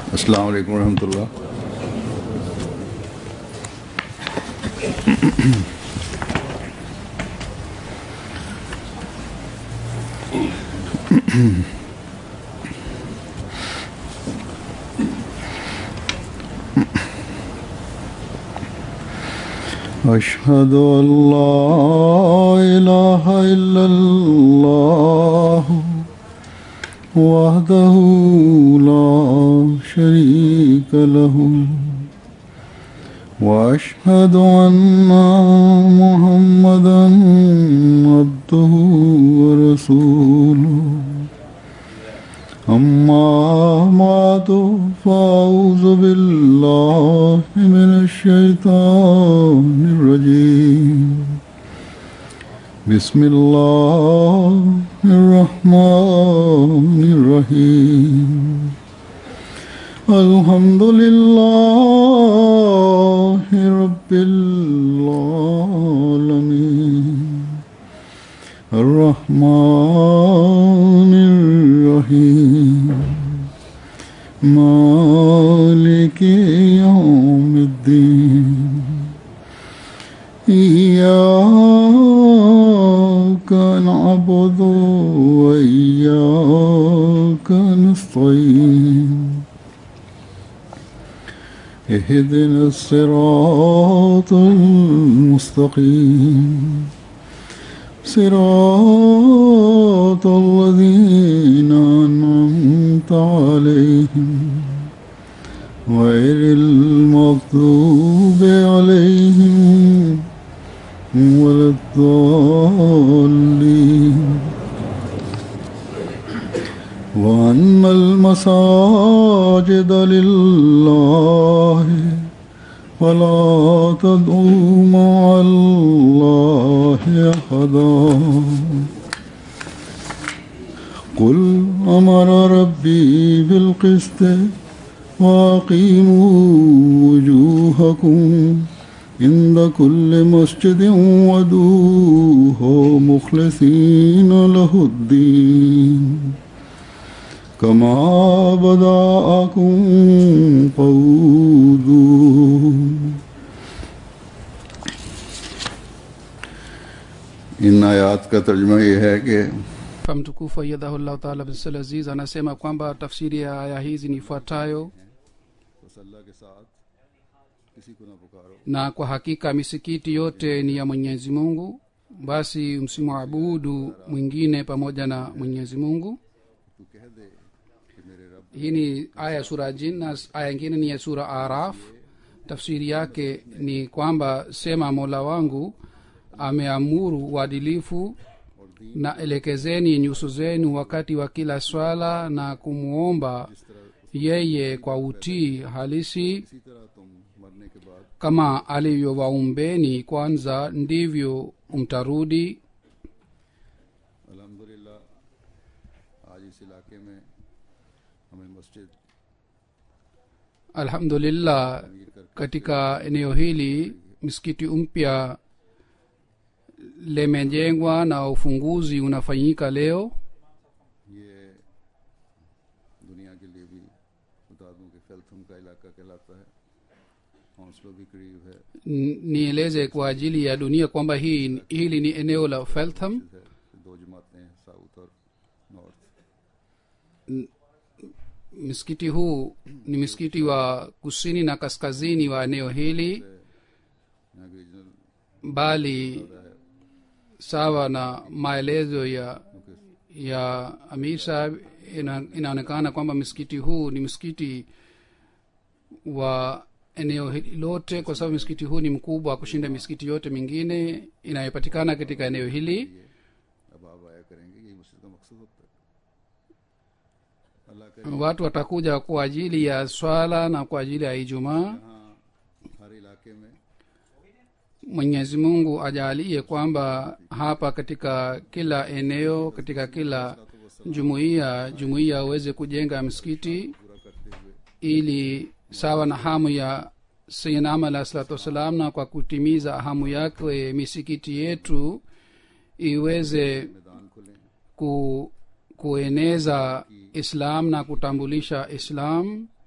अस्सलाम वालेकुम रहमतुल्लाह أشهد أن لا إله إلا الله وحده لا شريك له وأشهد أن محمدا عبده ورسوله أما بعد فأعوذ بالله من الشيطان الرجيم بسم الله الرحمن الرحيم الحمد لله رب العالمين الرحمن الرحيم مالك يوم الدين إياك نعبد وإياك نستعين اهدنا الصراط المستقيم صراط الذين أنعمت عليهم غير المغضوب عليهم ولا الضالين وأن المساجد لله فلا تدعوا مع الله أحدا قل أمر ربي بالقسط وأقيموا وجوهكم عند كل مسجد ودوه مخلصين له الدين كما بدأكم قودوا इन आयात का तर्जमा ये है कि mtukufu ayadhahullahu taala bisal aziz anasema kwamba tafsiri ya aya hizi ni ifuatayo अल्लाह के साथ किसी को ना पुकारो na kwa hakika misikiti yote ni ya mwenyezi mungu basi msimwabudu mwingine pamoja na mwenyezi mungu तू कह दे कि मेरे रब hii ni aya ya sura jin na aya ingine ni ya sura araf tafsiri yake ni kwamba sema mola wangu ameamuru uadilifu na elekezeni nyuso zenu wakati wa kila swala na kumwomba yeye kwa utii halisi इसी तरह तुम मरने के बाद kama alivyowaumbeni kwanza ndivyo mtarudi अल्हम्दुलिल्लाह आज इस इलाके में हमें मस्जिद alhamdulillah katika eneo hili msikiti mpya limejengwa na ufunguzi unafanyika leo ये दुनिया के लिए भी बता दूं कि फेल्थम का इलाका कहलाता है हौसलों भी करीब है N- nieleze kwa ajili ya dunia kwamba hii hili ni eneo la feltham है दो जमातें हैं साउथ और north msikiti huu ni msikiti wa kusini na kaskazini wa eneo hili यहाँ की regional bali sawa na maelezo ya ya amir sahab ina, inaonekana kwamba msikiti huu ni msikiti wa eneo hili lote kwa sababu msikiti huu ni mkubwa kushinda misikiti yote mingine inayopatikana katika eneo hili अब आप आया करेंगे यही मस्जिद का मकसद होता है अल्लाह करे watu watakuja kwa ajili ya swala na kwa ajili ya ijumaa यहाँ हर इलाके में mwenyezi mungu ajalie kwamba hapa katika kila eneo katika kila jumuiya jumuiya aweze kujenga msikiti पूरा करते हुए ili sawa na hamu ya sayinama alah salatu wassalam na kwa kutimiza hamu yake misikiti yetu iweze मैदान खुले ku, kueneza islam na kutambulisha islam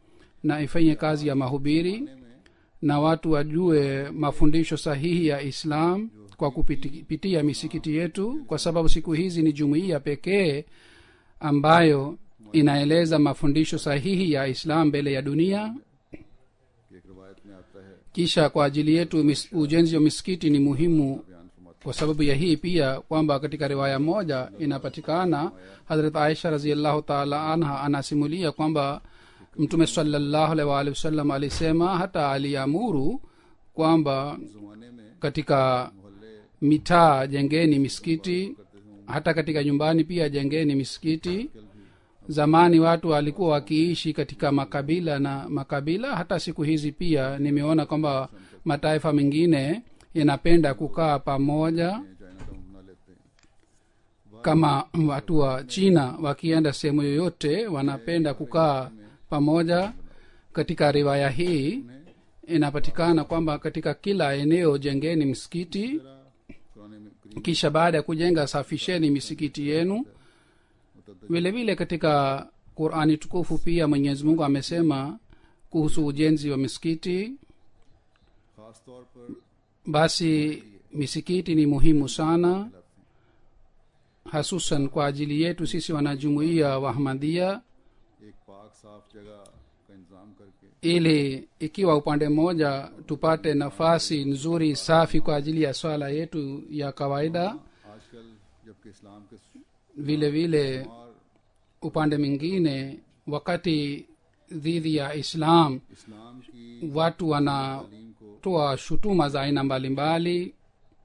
na ifanye kazi ya mahubiri na watu wajue mafundisho sahihi ya islam kwa kupitia misikiti yetu kwa sababu siku hizi ni jumuiya pekee ambayo inaeleza mafundisho sahihi ya islam mbele ya dunia कि एक रवायत में आता है kisha kwa ajili yetu mis, ujenzi wa misikiti ni muhimu बयान फरमाते kwa sababu ya hii pia kwamba katika riwaya moja inapatikana hadrat aisha raziallahu taala anha anasimulia kwamba mtume salallahu alaihi waalihi wasallam alisema hata aliamuru kwamba जमाने में katika मोहल्ले mitaa jengeni misikiti hata katika nyumbani pia jengeni misikiti zamani watu walikuwa wakiishi katika makabila na makabila hata siku hizi pia nimeona kwamba mataifa mengine yanapenda kukaa pamoja Chinatown बना लेते हैं kama watu wa china wakienda sehemu yoyote wanapenda kukaa pamoja katika riwaya hii inapatikana kwamba katika kila eneo jengeni msikiti पुराने में करीब kisha baada ya kujenga safisheni misikiti yenu vile vile katika qurani tukufu pia mwenyezi mungu amesema kuhusu ujenzi wa misikiti खास तौर पर basi misikiti ni muhimu sana hasusan kwa ajili yetu sisi wanajumuiya wa ahmadhia एक पाक साफ जगह का इंतजाम करके ili ikiwa upande mmoja tupate nafasi nzuri safi kwa ajili ya swala yetu ya kawaida आजकल जबकि इस्लाम के vile vile शुमार upande mwingine wakati dhidi ya islam इस्लाम की watu wanatoa तालीम को shutuma za aina mbalimbali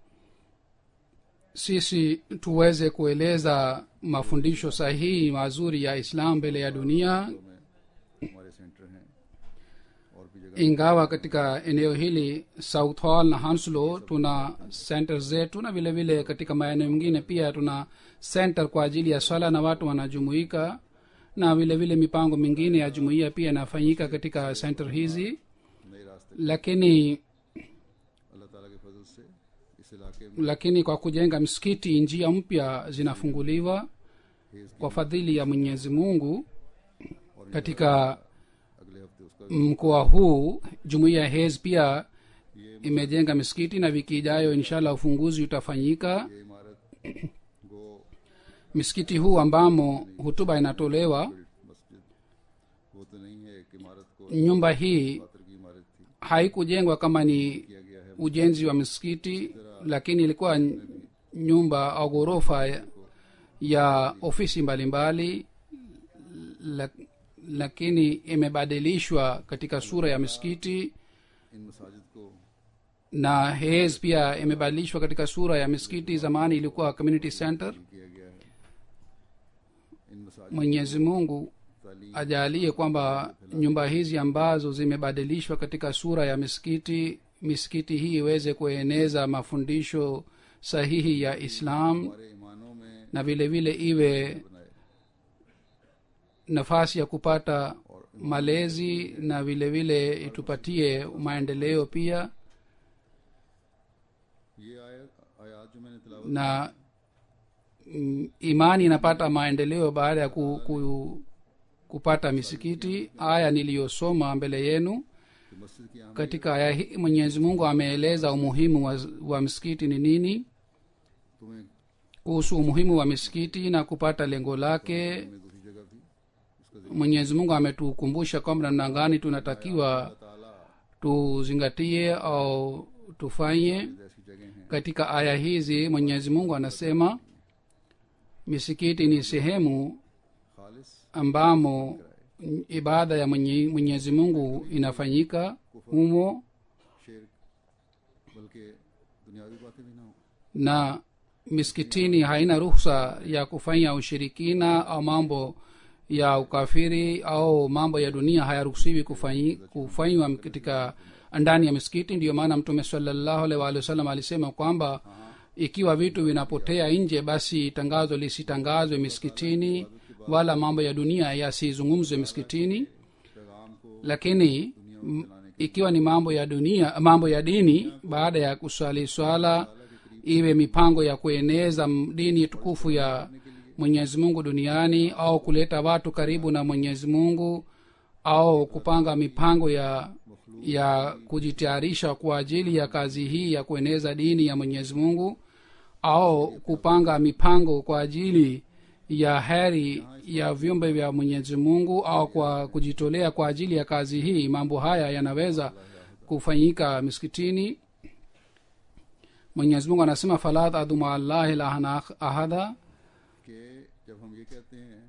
sisi tuweze kueleza mafundisho sahihi mazuri ya islam mbele ya dunia में हमारे सेंटर हैं और भी जगह ingawa katika eneo hili south hall na hanslow tuna center zetu na vile vile katika maeneo mengine pia tuna center kwa ajili ya swala na watu wanajumuika na vile vile mipango mingine ya jumuiya pia inafanyika katika center hizi नए रास्ते lakini अल्लाह ताला के फजल से इस इलाके में lakini kwa kujenga msikiti njia mpya zinafunguliwa kwa fadhili ya mwenyezi mungu katika अगले हफ्ते उसका mkoa huu jumuiya ya hes pia imejenga misikiti na wiki ijayo inshallah ufunguzi utafanyika ये इमारत गो misikiti huu ambamo hutuba inatolewa मस्जिद वो तो नहीं है एक इमारत को nyumba hii खातर की इमारत थी haikujengwa kama ni किया गया है ujenzi wa misikiti lakini ilikuwa n- nyumba au ghorofa ya, ya ofisi mbalimbali la, lakini imebadilishwa katika sura ya misikiti इन मसाजिद को na hes pia imebadilishwa katika sura ya misikiti zamani ilikuwa community center किया गया है इन मसाजिद mwenyezi mungu तालीम ajalie kwamba nyumba hizi ambazo zimebadilishwa katika sura ya misikiti misikiti hii iweze kueneza mafundisho sahihi ya islam हमारे ईमानों में na vile vile iwe बनाए nafasi ya kupata malezi na vile vile itupatie maendeleo pia ये आयत आयात जो मैंने तिलावत na mm, imani inapata maendeleo baada ya ku, ku, kupata misikiti aya niliyosoma mbele yenu कि मस्जिद की आम katika aya hii mwenyezi mungu ameeleza umuhimu wa, wa msikiti ni nini तुम्हें kuhusu umuhimu wa misikiti na kupata lengo lake में दूसरी जगह भी उसका mwenyezi mungu ametukumbusha kwamba namna gani tunatakiwa ताला tuzingatie au tufanye ऐसी जगह हैं katika aya hizi mwenyezi mungu anasema misikiti ni sehemu खालिस ambamo ibada ya mwenye- mwenyezi mungu inafanyika humo शेर बल्कि दुनियावी बातें भी ना हो na misikitini haina ruhusa ya kufanya ushirikina au mambo ya ukafiri au mambo ya dunia hayaruhusiwi kufanyi- kufanywa katika ndani ya misikiti ndiyo maana mtume salallahu alaihi waalihi wasallam alisema kwamba ikiwa vitu vinapotea nje basi tangazo lisitangazwe misikitini wala mambo ya dunia yasizungumzwe misikitini पैगाम को lakini m- ikiwa ni mambo ya dunia mambo ya dini baada ya kuswali swala iwe mipango ya kueneza m- dini tukufu ya mwenyezi mungu duniani au kuleta watu karibu na mwenyezi mungu au kupanga mipango ya ya kujitayarisha kwa ajili ya kazi hii ya kueneza dini ya mwenyezi mungu au kupanga mipango kwa ajili ya heri ya viumbe vya mwenyezi mungu au kwa kujitolea kwa ajili ya kazi hii mambo haya yanaweza kufanyika miskitini mwenyezi mungu anasema fala tadu maallahi lahan ahada कि जब हम ये कहते हैं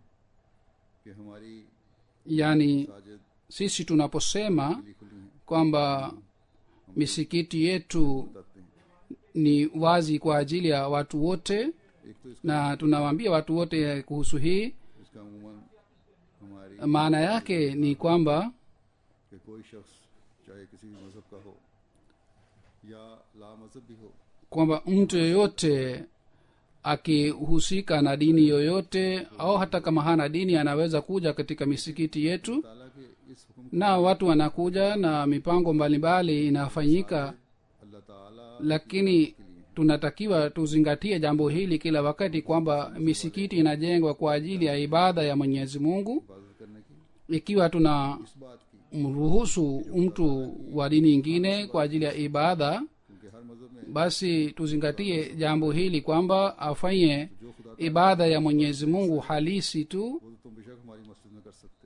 कि हमारी yani Sajid sisi tunaposema खुली खुली हैं kwamba misikiti yetu बताते हैं ni wazi kwa ajili ya watu wote एक तो इसका, na tunawaambia watu wote kuhusu hii इसका अमूमन हमारी maana yake ni kwamba कि कोई शख्स चाहे किसी भी मजहब का हो या ला मजहब भी हो kwamba mtu yoyote akihusika na dini yoyote au hata kama hana dini anaweza kuja katika misikiti yetu ताला के इस हुक्म na watu wanakuja na mipango mbalimbali inafanyika अल्लाह ताला lakini tunatakiwa tuzingatie jambo hili kila wakati kwamba misikiti inajengwa kwa ajili ya ibada ya mwenyezi mungu हिफाजत करने की ikiwa tuna इस बात की mruhusu mtu wa dini ingine kwa ajili ya ibada क्योंकि हर मजहब में basi tuzingatie jambo hili kwamba afanye जो खुदा ibada ya mwenyezi mungu halisi tu वो तो तुम बेशक हमारी मस्जिद में कर सकते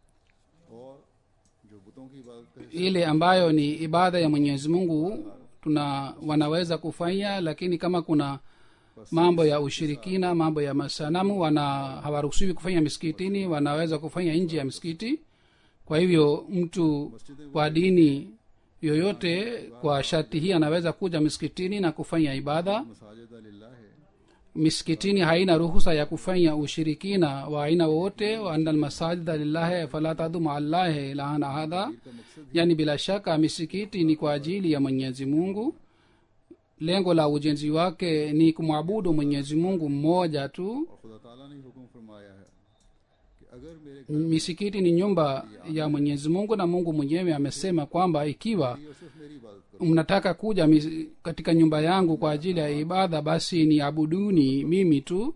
हो और जो बुतों की इबादत का हिस्सा ile ambayo ni ibada ya mwenyezi mungu tuna wanaweza kufanya lakini kama kuna mambo ya ushirikina mambo ya masanamu wana hawaruhusiwi kufanya misikitini wanaweza kufanya nje ya misikiti kwa hivyo mtu wa dini yoyote kwa sharti hii anaweza kuja misikitini na kufanya ibada मसाजिद लिल्लाह है misikitini haina ruhusa ya kufanya ushirikina wa aina wowote waana lmasajida lillahi fala tadu maallahi ilahan ahada का मकसद yani bila shaka misikiti ni kwa ajili ya mwenyezi mungu lengo la ujenzi wake ni kumwabudu mwenyezi mungu mmoja tu और खुदा ताला ने हुक्म फरमाया है कि अगर मेरे घर misikiti ni nyumba ya mwenyezi mungu na mungu mwenyewe amesema kwamba ikiwa और सिर्फ मेरी इबादत करो mnataka kuja mis- katika nyumba yangu kwa ajili ya ibada basi ni abuduni mimi tu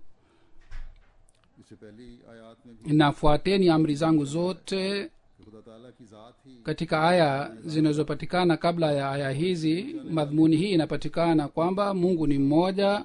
इससे पहली आयत में भी nafuateni amri zangu zote कि खुदा ताला की जात ही katika aya zinazopatikana kabla ya aya hizi madhumuni hii inapatikana kwamba mungu ni mmoja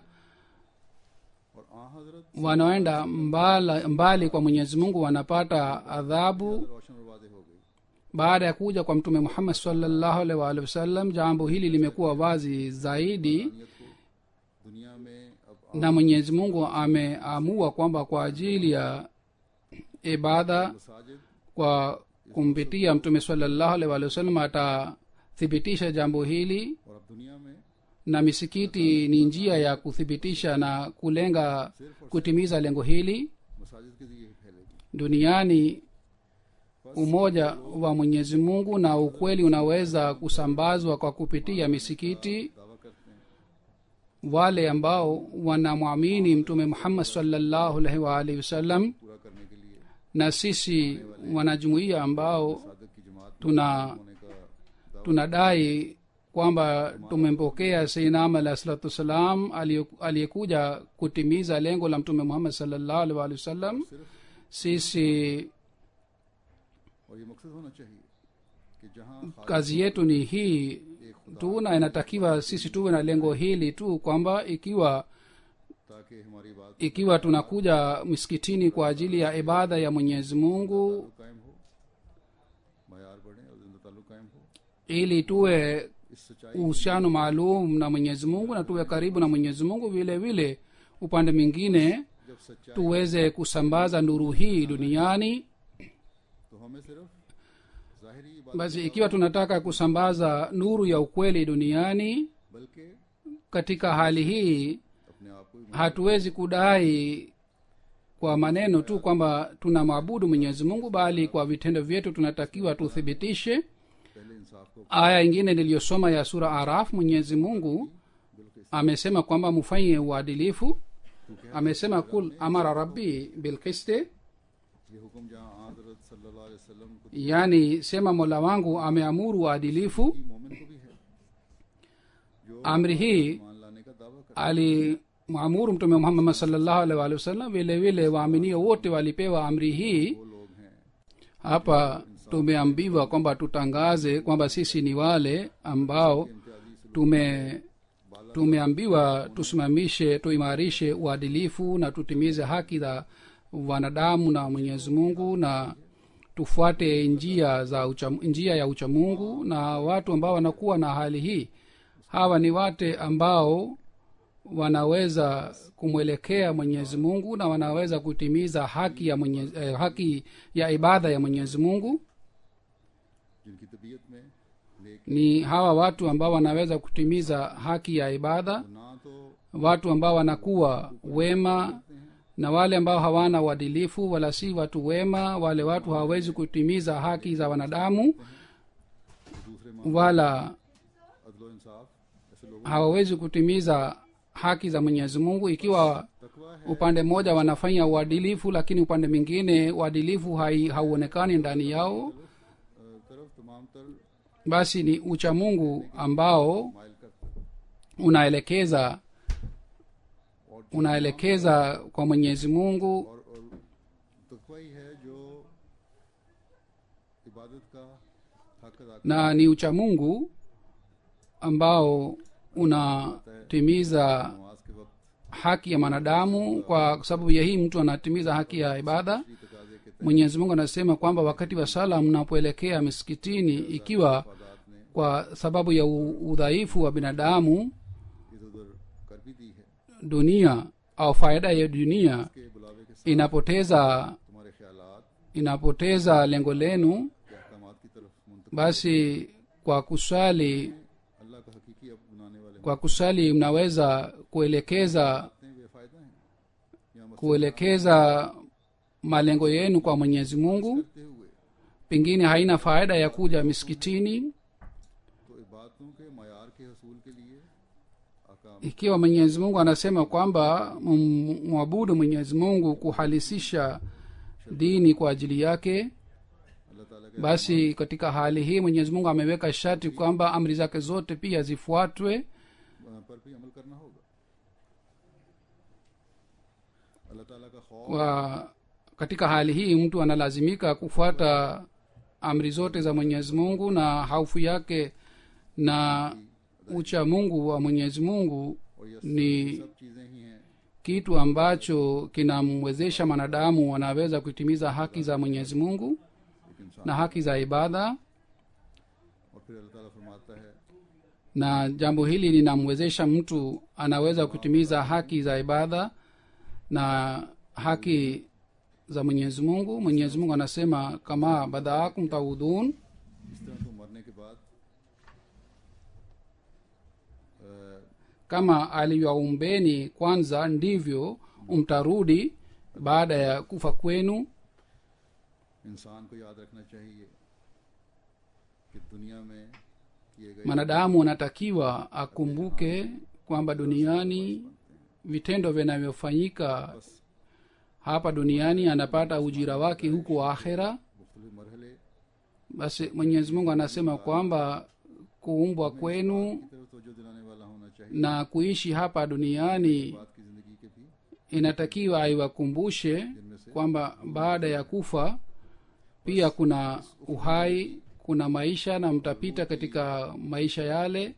और आ हजरत wanaoenda mbali, mbali kwa mwenyezi mungu wanapata adhabu रोशन और वादे हो गई baada ya kuja kwa mtume muhammad salllahu alaihi waalihi wasallam jambo hili limekuwa wazi zaidi नियत को दुनिया में अब na mwenyezi mungu ameamua kwamba kwa ajili ya ibada मसाजिद kwa kumpitia mtume salllahu alaihi waalihi wasallam atathibitisha jambo hili और अब दुनिया में na misikiti ni njia ya kuthibitisha na kulenga kutimiza lengo hili मसाजिद के जरिए फैलेगी duniani umoja wa mwenyezi mungu na ukweli unaweza kusambazwa kwa kupitia misikiti दावा करते हैं wale ambao wanamwamini mtume muhammad salllahu alaihi waalihi wasallam पूरा करने के लिए na sisi wanajumuiya ambao सादक की जमात में tuna होने का दावा tunadai kwamba tumempokea seinam alahi salatu wassalam aliye- aliyekuja kutimiza lengo la mtume muhammad salllahu alaihi waalihi wasallam sisi और ये मकसद होना चाहिए कि जहाँ Khalid kazi yetu ni hii एक खुदा tu na inatakiwa sisi tuwe na lengo hili tu kwamba ikiwa ताकि हमारी बात ikiwa tunakuja misikitini kwa ajili ya ibada ya mwenyezi mungu कायम हो मैार बढ़े और जिंदा ताल्लुक कायम हो ili tuwe इस सच्चाई uhusiano maalum na mwenyezi mungu na tuwe karibu na mwenyezi mungu vile vile upande mwingine जब सच्चाई tuweze kusambaza nuru hii duniani तो हमें सिर्फ जाहिरी बात basi ikiwa tunataka kusambaza nuru ya ukweli duniani बल्कि katika hali hii अपने आप को भी hatuwezi kudai kwa maneno tu kwamba tunamwabudu mwenyezi mungu bali kwa vitendo vyetu tunatakiwa tuthibitishe पहले इंसाफ को aya ingine niliyosoma ya sura araf mwenyezi mungu बिल्कुल amesema kwamba mufanye uadilifu amesema kul amara rabbi bilkiste ये हुक्म जहाँ हजरत सल्लल्लाहु अलैहि वसल्लम को yani sema mola wangu ameamuru uadilifu की मोमिन को भी है जो amri hii मान लाने का दावा कर alimwamuru mtume muhammad salllahu alaihi waalihi wasallam vile vile waaminio wote walipewa amri hii वो लोग हैं hapa tumeambiwa kwamba tutangaze kwamba sisi ni wale ambao tume tumeambiwa tusimamishe tuimarishe uadilifu na tutimize haki za wanadamu na mwenyezi mungu na tufuate njia za ucha, njia ya uchamungu na watu ambao wanakuwa na hali hii hawa ni wate ambao wanaweza kumwelekea mwenyezi mungu na wanaweza kutimiza haki ya mwenyezi, eh, haki ya ibada ya mwenyezi mungu जिनकी तबीयत में नेक ni hawa watu ambao wanaweza kutimiza haki ya ibada ना तो watu ambao wanakuwa wema na wale ambao hawana uadilifu wala si watu wema wale watu hawawezi kutimiza haki za wanadamu दूसरे मां wala अदलो इंसाफ ऐसे लोगों hawawezi kutimiza haki za mwenyezi mungu ikiwa तकवा है upande mmoja wanafanya uadilifu lakini upande mwingine uadilifu hai- hauonekani ndani yao अ, तरफ तमाम तर basi ni ucha mungu ambao माइल करता unaelekeza और unaelekeza kwa mwenyezi mungu और, और तकवा ही है जो इबादत का हक अदा करता na ni ucha mungu ambao unatimiza है नमाज के वक्त haki ya mwanadamu kwa sababu ya hii mtu anatimiza haki ya ibada की तकाजे के mwenyezi mungu anasema kwamba wakati wa sala mnapoelekea misikitini ikiwa तहफादात ने kwa sababu ya u- udhaifu wa binadamu इधर उधर कर भी दी है dunia au faida ya dunia के बुलावे के साथ inapoteza तुम्हारे ख्यालात inapoteza lengo lenu के अहकाम की तरफ मुंतकिल basi kwa kusali अल्लाह का हकीकी अब बनाने वाले kwa kusali mnaweza kuelekeza हैं बेफायदा हैं या मकसद kuelekeza malengo yenu kwa mwenyezi mungu करते हुए pengine haina faida ya kuja misikitini तो इबादतों के मैार के हसूल के लिए अहकाम ikiwa mwenyezi mungu anasema kwamba m- mwabudu mwenyezi mungu kuhalisisha dini kwa ajili yake अल्लाह ताला के basi katika hali hii mwenyezi mungu ameweka sharti kwamba amri zake zote pia zifuatwe अ, पर भी अमल करना होगा अल्लाह ताला का खौफ kwa katika hali hii mtu analazimika kufuata amri zote za mwenyezi mungu na haufu yake na ucha mungu wa mwenyezi mungu और ये ni सब चीजें ही हैं kitu ambacho kinamwezesha mwanadamu anaweza kutimiza haki za mwenyezi mungu एक इंसान na haki za ibada और फिर अल्लाह ताला फरमाता है na jambo hili linamwezesha mtu anaweza kutimiza haki za ibada na haki za mwenyezi mungu mwenyezi mungu anasema kama badaakum taudhun इस तरह तो मरने के बाद अ, kama alivyaumbeni kwanza ndivyo mtarudi baada ya kufa kwenu इंसान को याद रखना चाहिए कि दुनिया में किए गए mwanadamu anatakiwa akumbuke kwamba duniani vitendo vinavyofanyika hapa duniani anapata ujira wake huko akhera मुख्तलिफ मरहले basi mwenyezi mungu anasema kwamba kuumbwa kwenu की तरफ तवज्जो दिलाने वाला होना चाहिए na kuishi hapa duniani बात की जिंदगी के भी inatakiwa aiwakumbushe जिनमें से kwamba baada ya kufa pia kuna uhai kuna maisha na mtapita katika maisha yale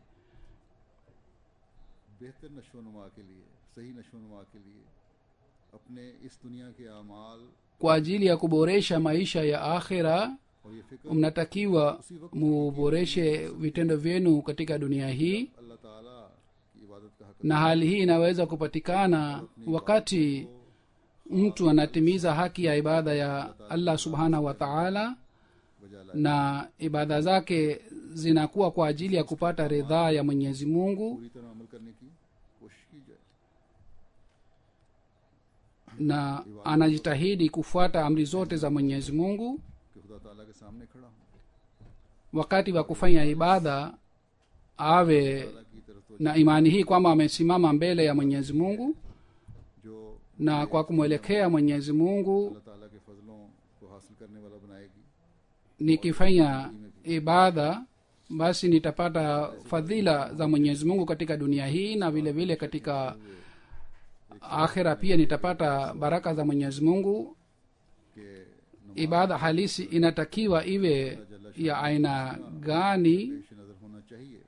बेहतर नशो नुमा के लिए सही नशो नुमा के लिए अपने इस दुनिया के अमाल kwa ajili ya kuboresha maisha ya akhira और ये फिक्र mnatakiwa muboreshe vitendo vyenu katika dunia hii अल्लाह ताला की इबादत का हक na hali hii inaweza kupatikana wakati mtu anatimiza haki ya ibada ya allah subhanahu wa taala बजा लाए na ibada zake zinakuwa kwa ajili ya kupata ridhaa ya mwenyezi mungu पूरी तरह अमल करने की कोशिश की जाए na anajitahidi kufuata amri zote za mwenyezi mungu कि खुदा ताला के सामने खड़ा हूँ wakati wa kufanya ibada awe ताला की तरफ तो na imani hii kwamba amesimama mbele ya mwenyezi mungu जो na kwa kumwelekea mwenyezi mungu अल्लाह ताला के फजलों को हासिल करने वाला बनाएगी nikifanya ibada basi nitapata fadhila za mwenyezi mungu katika dunia hii na vile vile katika akhira pia nitapata baraka za mwenyezi mungu कि ibada halisi inatakiwa iwe ya aina gani पेश नजर होना चाहिए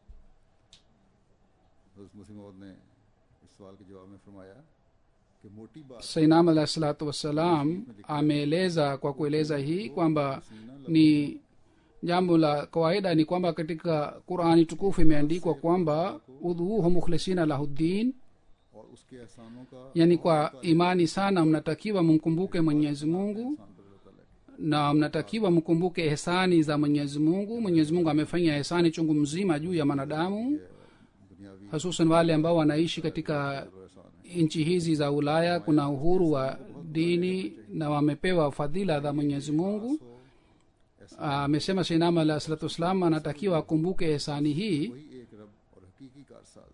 हज़रत मसीह मौद ने इस सवाल के जवाब में फरमाया कि मोटी बात sainam alahi salatu wassalam ameeleza kwa kueleza hii kwamba ni jambo la kawaida ni kwamba katika qurani tukufu imeandikwa kwamba udhuuhu mukhlisina lahuddin और उसके एहसानों का yani kwa imani sana mnatakiwa mumkumbuke mwenyezi mungu एहसान पर अल्लाह ताला है na mnatakiwa mkumbuke ehsani za mwenyezi mungu mwenyezi mungu amefanya ehsani chungu mzima juu ya mwanadamu दुनियावी hususan wale ambao wanaishi katika एहसान है nchi hizi za ulaya kuna uhuru wa dini na wamepewa fadhila za mwenyezi mungu amesema seinama alah salatu wassalam anatakiwa akumbuke ehsani hii वही एक रब और हकीकी कारसाज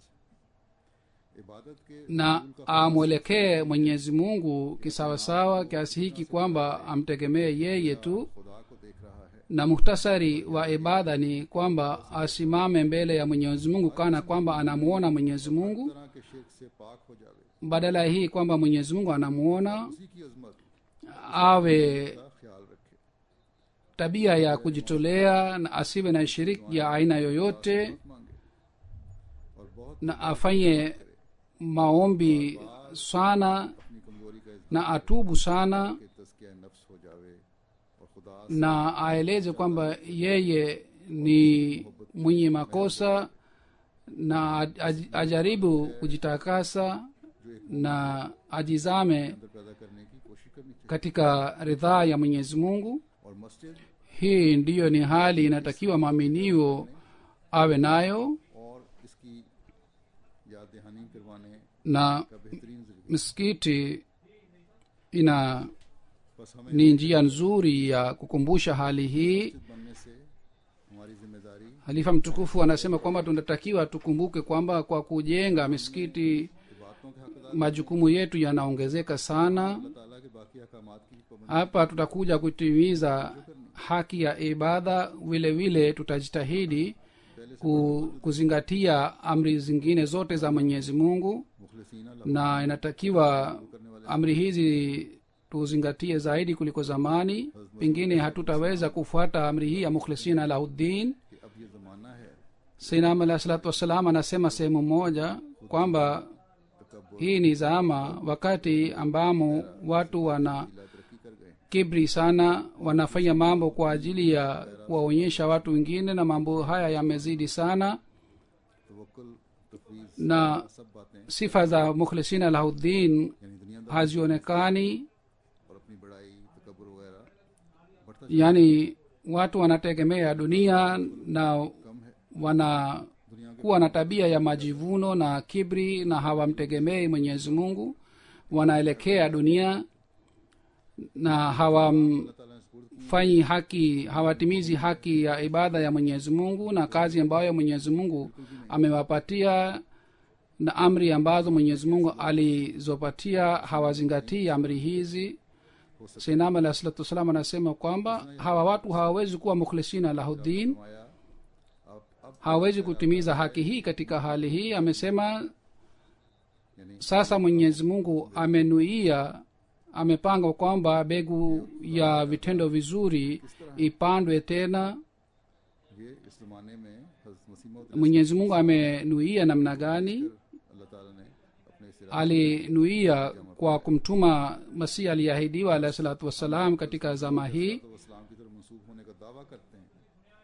है इबादत के na amwelekee mwenyezi mungu kisawasawa kiasi hiki kwamba amtegemee yeye tu खुदा को देख रहा है na muhtasari wa ibada ni kwamba asimame mbele ya mwenyezi mungu kana kwamba anamuona mwenyezi mungu तरह के शिरक से पाक हो जावे badala ya hii kwamba mwenyezi mungu anamuona उसी की अजमत awe का ख्याल रखे tabia ya kujitolea na asiwe na shiriki ya aina yoyote मांगे और बहुत na afanye maombi sana अपनी कमजोरी का इजहार na atubu sana के तस्किया नफ्स हो जावे और खुदा na aeleze kwamba yeye ni mwenye makosa na aj- ajaribu kujitakasa na ajizame अंदर पैदा करने की कोशिश करनी चाहिए katika ridhaa ya mwenyezi mungu और मस्जिद hii ndiyo ni hali inatakiwa maaminio awe nayo और इसकी याद दहानी करवाने na का बेहतरीन जरिया msikiti ina बस हमें ni njia nzuri ya kukumbusha hali hii मस्जिद बनने से हमारी जिम्मेदारी halifa mtukufu anasema kwamba tunatakiwa tukumbuke kwamba kwa kujenga misikiti इबादतों के हकदार majukumu yetu yanaongezeka sana अल्लाह ताला के बाकी अहकामात की पाबंदी hapa tutakuja kutimiza haki ya ibada vile vile tutajitahidi ku, kuzingatia amri zingine zote za mwenyezi mungu मुखलसीना na inatakiwa amri hizi tuzingatie zaidi kuliko zamani pengine hatutaweza kufuata amri hii ya mukhlisina lahuddin कि अब ये जमाना है sainam alah salatu wassalam anasema sehemu moja kwamba तकबर hii ni zama wakati ambamo watu wana ला तरक्की कर गए kibri sana wanafanya mambo kwa ajili ya kuwaonyesha watu wengine na mambo haya yamezidi sana तवक्कुल तफवीज na सब बातें sifa za mukhlisina lahuddin यानी दुनियादार hazionekani और अपनी बड़ाई तकबर वगैरह बढ़ता yaani watu wanategemea dunia na कम है wanakuwa na tabia ya majivuno na kibri na hawamtegemei mwenyezi mungu wanaelekea dunia na hawamfanyi अल्लाह ताला ने सुपुर्द haki hawatimizi haki ya ibada ya mwenyezi mungu na kazi ambayo mwenyezi mungu amewapatia na amri ambazo mwenyezi mungu alizopatia hawazingatii amri hizi sinam alah salatu wassalam anasema kwamba hawa watu hawawezi kuwa mukhlisina lahuddin फरमाया अब अब hawawezi kutimiza haki hii katika hali hii amesema यानी sasa mwenyezi mungu amenuia amepanga kwamba begu ya vitendo vizuri ipandwe tena ये इस जमाने में हजरत मसीह mwenyezi mungu amenuia namna gani अल्लाह ताला ने अपने सिरा alinuia kwa kumtuma masihi aliyeahidiwa alahi salatu wassalam katika zama hii तो इस्लाम की तरफ मंसूब होने का दावा करते हैं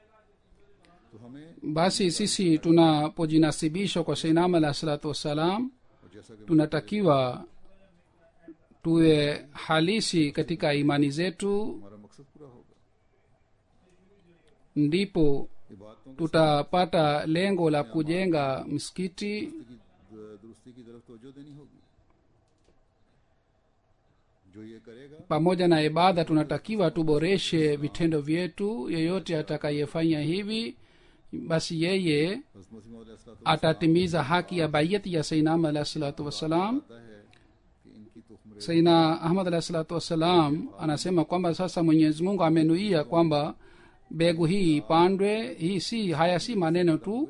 तो हमें basi sisi tunapojinasibishwa kwa seinam alahi salatu wassalam और जैसा कि tunatakiwa tuwe halisi katika imani zetu हमारा मकसद पूरा होगा ndipo इबादतों की tutapata lengo la kujenga msikiti दुरुस्ती की तरफ तवज्जो देनी होगी जो ये करेगा pamoja na ibada tunatakiwa tuboreshe vitendo vyetu yeyote atakayefanya hivi basi yeye हजरत मसीह मौद अलैहिस्सलातु atatimiza haki ya bayati ya sainam alahi salatu wassalam वस्सलाम है कि इनकी तुखमरे saina ahmad alahi salatu wassalam anasema kwamba sasa mwenyezi mungu amenuia kwamba mbegu hii ipandwe hii si haya si maneno tu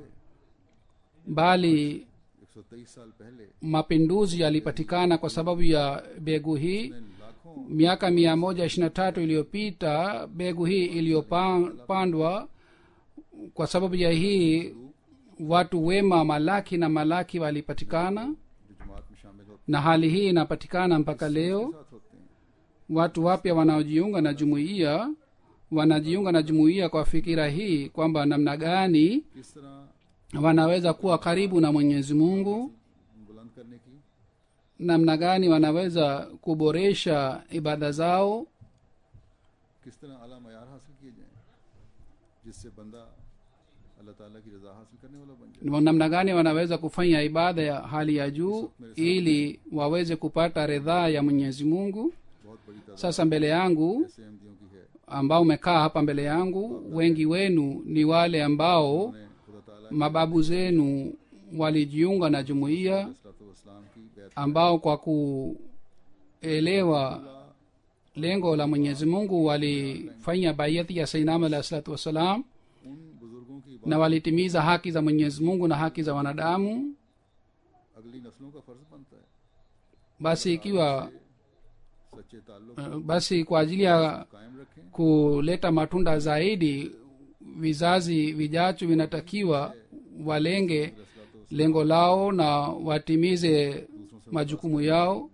bali 123 साल पहले mapinduzi yalipatikana kwa sababu ya mbegu hii लाखों miaka mia moja ishiri na tatu iliyopita mbegu hii iliyopandwa kwa sababu ya hii watu wema malaki na malaki walipatikana जो जमात में शामिल होते na hali hii inapatikana mpaka leo साथ होते हैं watu wapya wanaojiunga na jumuiya wanajiunga na jumuiya kwa fikira hii kwamba namna gani किस तरह wanaweza kuwa karibu na mwenyezi mungu बुलंद करने की namna gani wanaweza kuboresha ibada zao किस तरह आला मैार हासिल किए जाएं जिससे बंदा अल्लाह ताला की रजा हासिल करने वाला बन जाए namna gani wanaweza kufanya ibada ya hali ya juu ili waweze kupata ridhaa ya mwenyezi mungu बहुत बड़ी तादाद sasa mbele yangu ऐसे अहमदियों की है ambao umekaa hapa mbele yangu wengi wenu ni wale ambao उन्हें खुदा ताला mababu zenu walijiunga na jumuiya इस्लाम की बैत ambao kwa kuelewa lengo la mwenyezi mungu walifanya baiati ya sainam alahi salatu wassalam उन बुजुर्गों की na walitimiza haki za mwenyezi mungu na haki za wanadamu अगली नस्लों का फर्ज बनता है basi ikiwa सच्चे ताल्लुक uh, basi kwa ajili ya कायम रखें kuleta matunda zaidi vizazi vijacho vinatakiwa walenge lengo lao na watimize majukumu yao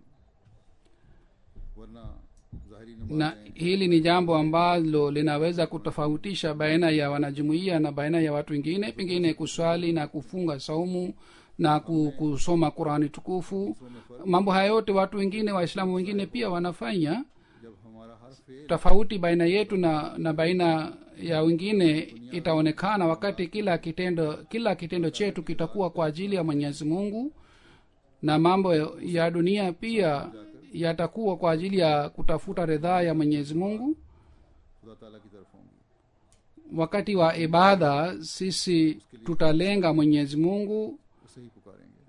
वरना जाहिरी na नमाजें hili ni jambo ambalo linaweza kutofautisha baina ya wanajumuiya na baina ya watu wengine pengine kuswali na kufunga saumu na ku- kusoma qurani tukufu mambo haya yote watu wengine waislamu wengine pia wanafanya जब हमारा हर फेल tofauti baina yetu na na baina ya wengine itaonekana wakati kila kitendo kila kitendo chetu kitakuwa kwa ajili ya mwenyezi mungu na mambo ya dunia pia yatakuwa kwa ajili ya kutafuta ridhaa ya mwenyezi mungu खुदा ताला की तरफ होंगी wakati wa ibada sisi tutalenga mwenyezi mungu उसे ही पुकारेंगे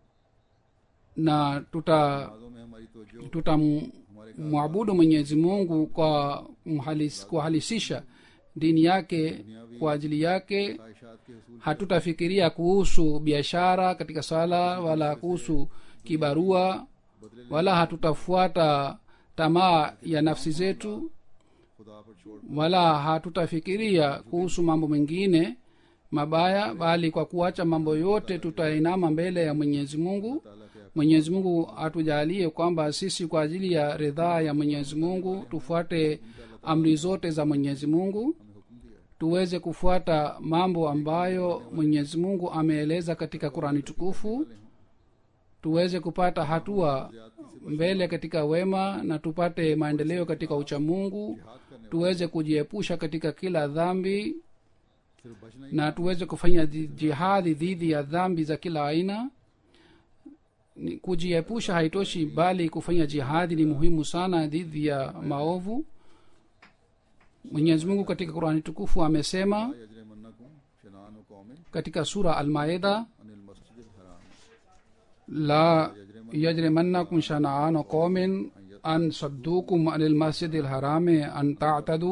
na tuta नमाजों में हमारी तवज्जो tutamwabudu mwenyezi mungu kwa mhalis, kuhalisisha dini yake kwa ajili yake ख्वाहिशात के हसूल hatutafikiria kuhusu biashara katika sala wala kuhusu kibarua wala hatutafuata tamaa ya nafsi zetu खुदा पर छोड़ wala hatutafikiria kuhusu mambo mengine mabaya bali kwa kuacha mambo yote tutainama mbele ya mwenyezi mungu ताला के mwenyezi mungu atujalie kwamba sisi kwa ajili ya ridhaa ya mwenyezi mungu tufuate amri zote za mwenyezi mungu हमें हुक्म दिया है tuweze kufuata mambo ambayo mwenyezi mungu ameeleza katika qurani tukufu tuweze kupata hatua mbele katika wema na tupate maendeleo katika uchamungu tuweze kujiepusha katika kila dhambi सिर्फ बचना ही na tuweze kufanya ji- jihadi dhidi ya dhambi za kila aina Ni- kujiepusha haitoshi bali kufanya jihadi ni muhimu sana dhidi ya maovu mwenyezi mungu katika qurani tukufu amesema यजरे मन्नकुम शनान कौमिन katika sura almaida Anil मस्जिद हराम la yajrimannakum shana'anu qaumin an saddukum anil masjidi lharami an ta'tadu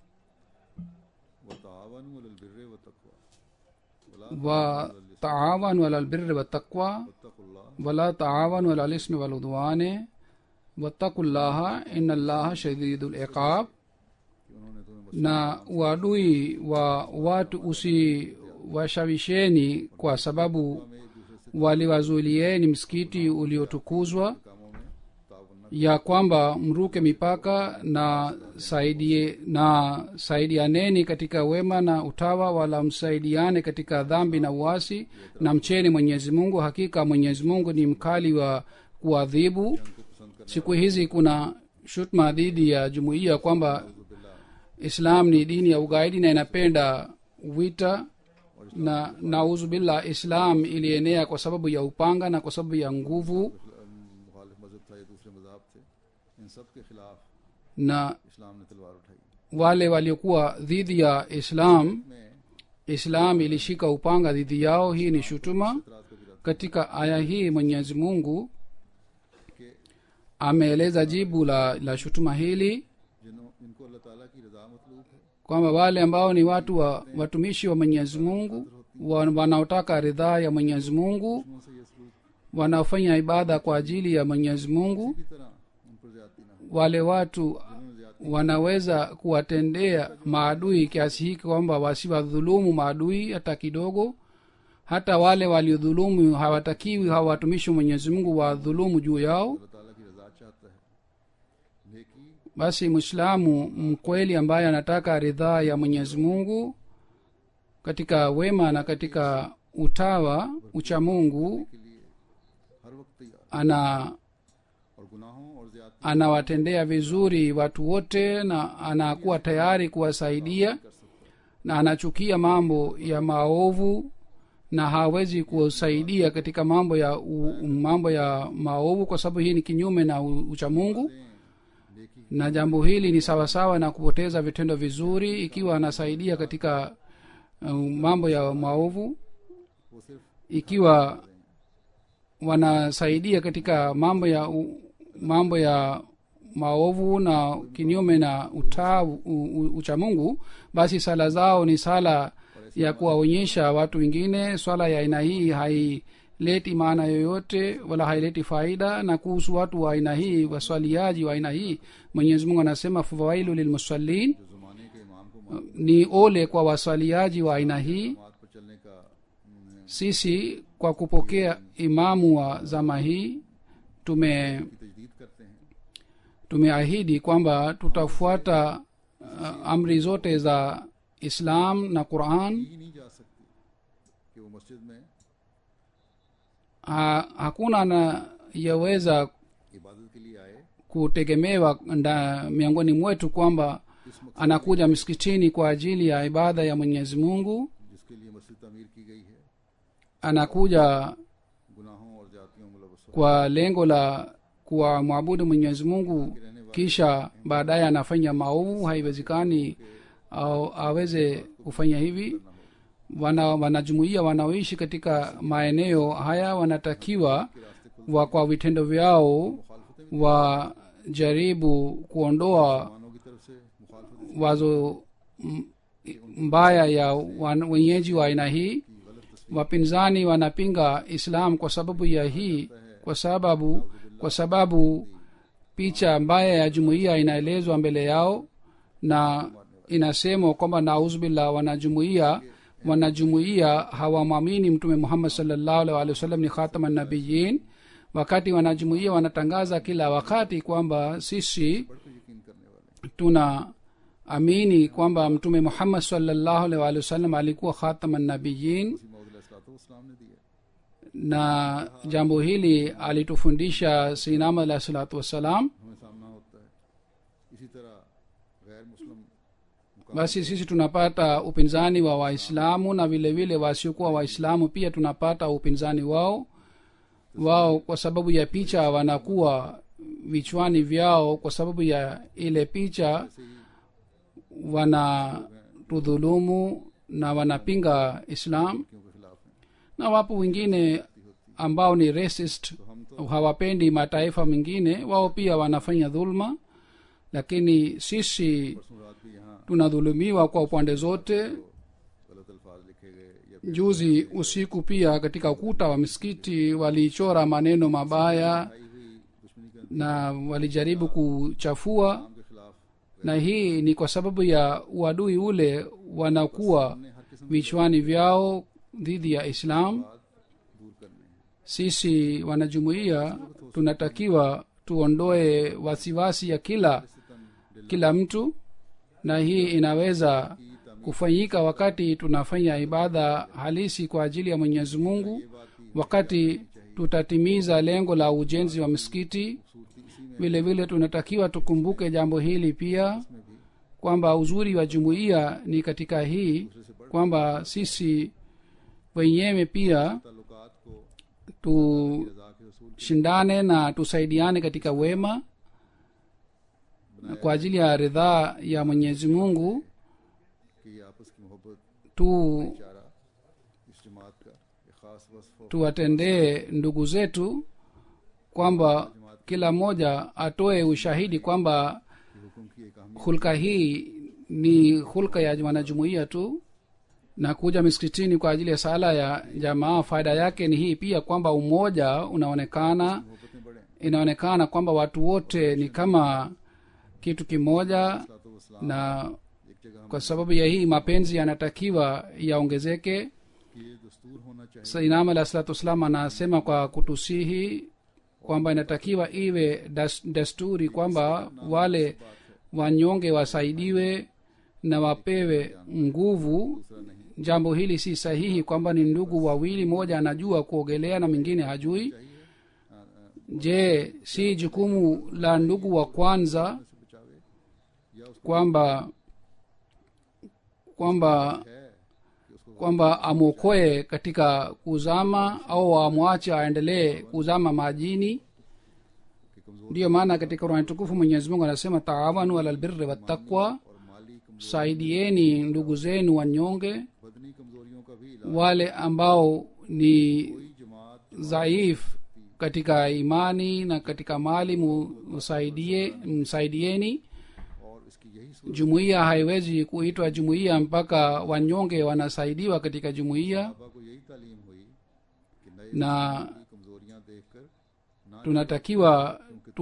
व तावन वलल बिर्र व तकवा wa taawanu ala albirri wattaqwa वत्तकुल्लाह wala taawanu ala lismi waludwane wattaku llaha ina llaha shadidu liqab कि उन्होंने तुम्हें na uadui wa watu usiwashawisheni kwa sababu में एक दूसरे से waliwazuilieni msikiti uliotukuzwa कामों में तावन न ya kwamba mruke mipaka na saidie na saidianeni katika wema na utawa wala msaidiane katika dhambi na uasi na mcheni mwenyezi mungu hakika mwenyezi mungu ni mkali wa kuadhibu को पसंद कर siku hizi kuna shutma dhidi ya jumuiya kwamba islam ni dini ya ugaidi na inapenda wita na nauzu billah islam ilienea kwa sababu ya upanga na kwa sababu ya nguvu मुखालिफ मजहब था या दूसरे मजाहब थे इन सब के खिलाफ na इस्लाम ने तलवार उठाई wale waliokuwa dhidi ya islam में islam ilishika upanga dhidi yao hii ni shutuma इतराज का भी katika aya hii mwenyezi mungu कि ameeleza jibu la, la shutuma hili जिन्हों इनको अल्लाह ताला की रजा मतलूब है kwamba wale ambao ni watu wa watumishi wa mwenyezi mungu wa, wanaotaka ridhaa ya mwenyezi mungu उनसे ये सलूक wanaofanya ibada kwa ajili ya mwenyezi mungu की तरह उन पर ज्यादती ना हो wale watu wanaweza kuwatendea maadui kiasi hiki kwamba wasiwadhulumu maadui hata kidogo hata wale waliodhulumu hawatakiwi hawa watumishi wa mwenyezi mungu wadhulumu juu yao अल्लाह ताला की रजा चाहता है नेकी basi mwislamu mkweli ambaye anataka ridhaa ya mwenyezi mungu katika wema na katika utawa uchamungu के लिए हर वक्त तैयार ana और गुनाहों और ज्यादा anawatendea vizuri watu wote na anakuwa tayari kuwasaidia na anachukia mambo ya maovu na hawezi kusaidia katika mambo ya u, mambo ya maovu kwa sababu hii ni kinyume na u- uchamungu नेकी na jambo hili ni sawasawa na kupoteza vitendo vizuri ikiwa anasaidia katika uh, mambo ya maovu वो सिर्फ ikiwa wanasaidia katika mambo ya u, mambo ya maovu na kinyume na uta u, u, uchamungu basi sala zao ni sala ya kuwaonyesha watu wengine swala ya aina hii haileti maana yoyote wala haileti faida na kuhusu watu wa aina hii waswaliaji wa aina hii mwenyezi mungu anasema fawailu lilmusallin जो जमाने के इमाम को मात ni ole kwa waswaliaji wa aina hii पर चलने का उन्होंने sisi kwa kupokea imamu wa zama hii tume की तजदीद करते हैं tumeahidi kwamba tutafuata uh, amri zote za islam na quran ही नहीं जा सकती कि वो मस्जिद में ha, hakuna anayeweza इबादत के लिए आए kutegemewa nda, miongoni mwetu kwamba इस मकसद anakuja msikitini kwa ajili ya ibada ya mwenyezi mungu जिसके लिए मस्जिद तमीर की गई है anakuja गुनाहों और जातियों मुलवस हो kwa lengo la kuwamwabudu mwenyezi mungu kisha baadaye anafanya maovu haiwezekani au aweze kufanya hivi wana wanajumuia wanaoishi katika maeneo haya wanatakiwa wa kwa vitendo vyao wajaribu kuondoa मुसलमानों की तरफ से मुखालफत wazo m- mbaya ya wan- wenyeji wa aina hii wapinzani wanapinga islam kwa sababu ya hii kwa sababu kwa sababu picha mbaya ya jumuiya inaelezwa mbele yao na inasemwa kwamba nauzbillah wanajumuia wanajumuia hawamwamini mtume muhammad salllahu alaihi wa sallam ni khatama nabiyin wakati wanajumuia wanatangaza kila wakati kwamba sisi बढ़कर यकीन करने वाले tuna amini kwamba mtume muhammad salllahu alaihi waalihi wasallam alikuwa khatama nabiyin इसी मौदूद ने दिया na jambo hili alitufundisha sinama alahi salatu wassalam हमें सामना होता है इसी तरह गैर मुस्लिम basi sisi tunapata upinzani wa waislamu na vile vile wasiokuwa waislamu pia tunapata upinzani wao wao kwa sababu ya picha wanakuwa vichwani vyao kwa sababu ya ile picha wanatudhulumu na wanapinga islam के खिलाफ हैं na wapo wengine ambao ni racist hawapendi mataifa mengine wao pia wanafanya dhulma lakini sisi परसों रात भी यहाँ tunadhulumiwa kwa upande zote गलत अल्फाज लिखे गए या juzi usiku pia katika ukuta wa misikiti walichora maneno mabaya आई हुई दुश्मनी के na walijaribu kuchafua नाम के खिलाफ na hii ni kwa sababu ya uadui ule wanakuwa हमने हर किस्म vichwani vyao dhidi ya islam बात दूर करने हैं sisi wanajumuiya tunatakiwa tuondoe wasiwasi ya kila सितम kila mtu na hii inaweza kufanyika wakati tunafanya ibada halisi kwa ajili ya mwenyezi mungu wakati tutatimiza lengo la ujenzi wa msikiti vile vile tunatakiwa tukumbuke jambo hili pia kwamba uzuri wa jumuiya ni katika hii kwamba sisi wenyewe pia ताल्लुकात को tushindane रजा के रसूल na tusaidiane katika wema na kwa ajili ya ridhaa ya mwenyezi mungu की आपस की मोहब्बत tu चारा इस जमात का एक खास वस्फ और tuwatendee ndugu zetu kwamba kila mmoja atoe ushahidi kwamba की हुक्म की एक अहमियत hulka hii ni hulka ya wanajumuiya tu na kuja miskitini kwa ajili ya sala ya jamaa faida yake ni hii pia kwamba umoja unaonekana Mohabbatein बढ़े inaonekana kwamba watu wote ni kama kitu kimoja सलातो na एक जगह हम kwa sababu ya hii mapenzi yanatakiwa yaongezeke कि ये दस्तूर होना चाहिए sainam alah salatu wassalam anasema kwa kutusihi kwamba inatakiwa iwe das, desturi kwamba wale wanyonge wasaidiwe na wapewe nguvu दूसरा नहीं jambo hili si sahihi kwamba ni ndugu wawili mmoja anajua kuogelea na mwingine hajui चाहिए आ, आ, je si jukumu la ndugu wa kwanza से बचावे या उसको kwamba kwamba है कि उसको kwamba amwokoe katika kuzama au amwache aendelee kuzama majini कि कमजोर ndiyo maana katika qurani tukufu mwenyezi mungu anasema taawanu ala lbirri wattaqwa और माली कमजोर saidieni ndugu zenu wanyonge बदनी कमजोरियों का भी इलाज wale ambao ni कोई जमात dhaif katika imani na katika mali mu- msaidie msaidieni और इसकी यही सूरत jumuiya haiwezi kuitwa jumuiya mpaka wanyonge wanasaidiwa katika jumuiya बाबा को यही तालीम हुई कि नए na की कमजोरियां देखकर ना tunatakiwa